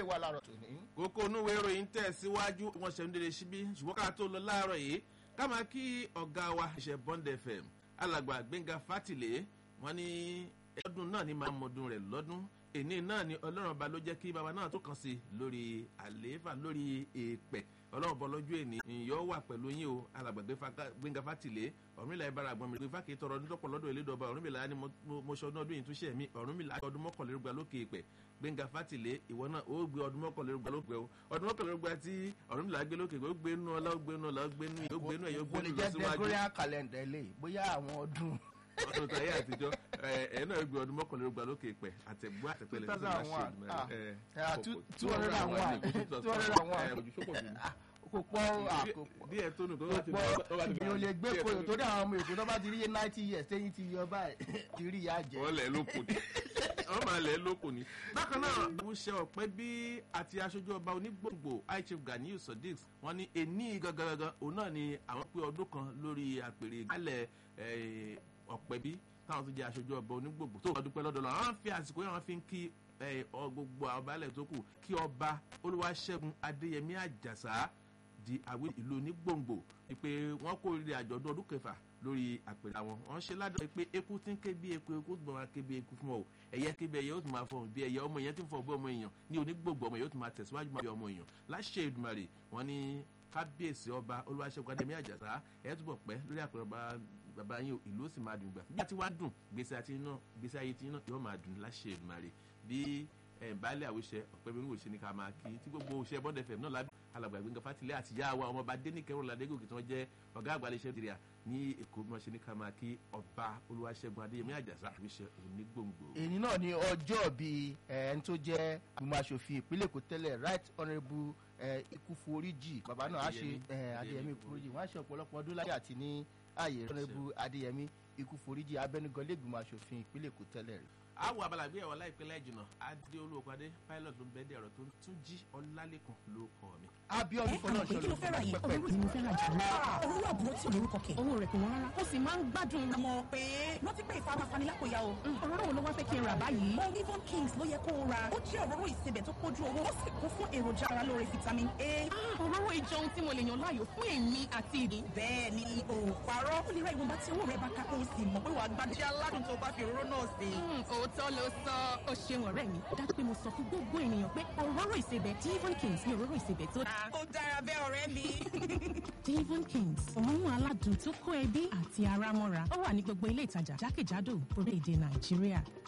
wà láàárọ̀ tòní. kókó onúwé ìròyìn tẹ̀ síwájú wọn ṣe ń délé síbí ṣùgbọ́n ká tó lọ láàárọ̀ yìí ká máa kí ọ̀gá wa ṣe bond fm alàgbà gbẹ̀ngà fátìlẹ̀ wọn ní ọdún náà ní máa mọdún rẹ̀ lọ́dún èní náà ni ọlọ́run ọba ló jẹ́ kí baba náà tó kàn sí lórí àlééfà lórí èèpẹ̀ ọlọ́run ọba lọ́jọ́ èní ìyọ́ wà pẹ̀lú yín o alàgbà gbẹ̀ngà fátìlẹ̀ ọ̀rúnmìlà ibara àgbọ̀n mi gbé fákì tọrọ ọdún tọpọ̀ lọ́dọ̀ elédọ̀ba ọ̀rúnmìlà ni mo ṣe ọdún ọdún yìí tún ṣe mí ọ̀rúnmìlà ọdún mọ́kànlélógún lókè èèpẹ̀ gbẹ̀ngà fátìlẹ̀ ìwọ náà ó gbé ọdún mọ́kànlélógún lókè o ọdún mọ́kànlélógún tí ọ̀rúnmìlà gbé lókè ó gbé nú ọlá ó gbé nú ọlá ó gbé nú ó gbé nú ẹ̀yọ́ gbé nú lọ síwájú. kò lè jẹ́ gregorian calendar eléyìí bóyá àwọn ọdún ọdún tayé àtijọ́ ẹ náà gbé ọdún mọ́kànlélógún lókè pẹ̀ àtẹ̀gbọ́ àtẹ̀pẹ̀lẹ̀ two thousand one two hundred and one two hundred and one kò pọ̀ àkópọ̀ díẹ̀ tó nù kó kò pọ̀ ìgbìyànjú lè gbé koyò torí àwọn ọmọ èkó tó bá ti rí ninety years tẹ́yìn ti yọ báyìí ti rí ìyá jẹ. wọ́n lẹ̀ lóko ni wọ́n máa lẹ̀ lóko ni. bákan náà àwọn ṣe ọ̀pẹ bí àti aṣojú ọba onígbòǹgbò high chief ganiyu sodiq wọ́n ní ení gangan òun náà ni àwọn pé ọdún kan lórí àpèrè ìgbàlẹ̀ ọ̀pẹ bí táwọn tó jẹ́ aṣojú ọba onígbòǹgbò tó ọdún pẹ́ lọ́dọ̀ lọ àwọn fi àsìkò yẹn wọ́n fi ń kí gbogbo àwọn baálẹ̀ tó kù kí ọba olúwaṣẹ́gun adéyẹmí àjàsá di àwọn ìlú onígbòǹgbò pé wọ́n kó rí àjọ̀dún ọdún kẹfà lórí àpèrè àwọn wọ́n ṣe ládùn pé eku tí ń ké bí eku eku tó máa ké bí eku fún ọ ẹ̀yẹ ké bí ẹ̀yẹ ó tún máa fọhùn bí ẹ̀yẹ ọmọ èèyàn tí ń fọ bí ọmọ èèyàn ní onígbòǹgbò ọmọ yóò tún máa tẹ̀síwájú máa bí ọmọ èèyàn láṣẹ ìdùmarè wọ́n ní kábíyèsí ọba olúwaṣẹ́gun adéyẹmí àjàsá ẹ̀ túbọ̀ pẹ́ lórí àpèrè ọba bàbá yín ìlú ó sì máa dùn gbà bí a ti wá dùn gbèsè àti iná gbèsè ayé ti iná yóò máa dùn láṣẹ ìdùmarè bí baálé àwòṣe ọ̀pẹ́ mi ń wòṣe ní ká máa kí tí gbogbo òṣè bọ́dẹ̀ fẹ̀ náà lábẹ́ alàgbà gbẹ̀ngàn fatilẹ̀ àti ìyá wa ọmọọba dénìkẹ́rù ládégòkè tí wọ́n jẹ́ ọ̀gá àgbà iléeṣẹ́ nàìjíríà ní èkó bí wọ́n ṣe ní ká máa kí ọba olúwaṣẹ́gun adéyẹmí àjàsá àwòṣe onígbòǹgbò. èyí náà ni ọjọ́ bíi ẹni tó jẹ́ ìgbìmọ̀ asòfin ìpínlẹ̀ èkó tẹ́lẹ̀ right honourable ikú foríjì bàbá náà á ṣe adéyẹmí foríjì wọ́n á ṣe ọ̀pọ̀lọpọ̀ ọdún láyé àti ní ààyè honourable adéyẹmí ikú foríjì abẹnugan lẹ́gbìmọ̀ asòfin ìpínlẹ̀ èkó tẹ́lẹ̀ rẹ̀ àwọn abalàgbé ẹ̀wọ̀n láìpẹ́ láìjìnà adé olóòpàdé pilot ló ń bẹ́ẹ̀ dẹ̀rọ̀ tó tún jí ọlálẹ́kùn ló kọ́ mi. abiodun fọlọ́ ṣọlọ kí ló fẹ́ ra yìí òwúrò tí mo fẹ́ ra jù lọ. owó àbúrò tí olórúkọ kẹ. owó rẹ̀ kò wọ́n rárá ó sì máa ń gbádùn. àmọ́ pé rántí pé ìfara fanilákòyà o. òróró wo ló wá fẹ́ kí n rà báyìí. Olivon Kings ló yẹ kó o ra. ó jẹ́ òróró ìsebẹ̀ tó kójú owó ó sì kún fún èròjà ara lóore vitamin A. òróró ìjọ ohun tí mo lè yàn láàyò fún èmi àti ìdí. bẹ́ẹ̀ ni o parọ́ ó lè ra ìwọ̀nba tí owó rẹ̀ bá ká kó o sì mọ̀ pé wàá gbádùn aládùn tó bá fi òróró náà sí. òótọ́ ló sọ ó ṣeun ọ̀rẹ́ mi dájú pé mo sọ fún gbogbo ènìyàn pé òróró ìsebẹ̀ Devon Kings ní òróró ìsebẹ̀ tó dáa. ó dára bẹ́ẹ̀ ọ̀rẹ́ mi. Devon Kings òórùn aládùn tó kó ẹbí àti ara mọ́ra ó wà ní gbogbo ilé ìtajà jákèjádò orílẹ̀-èdè Nàìjíríà.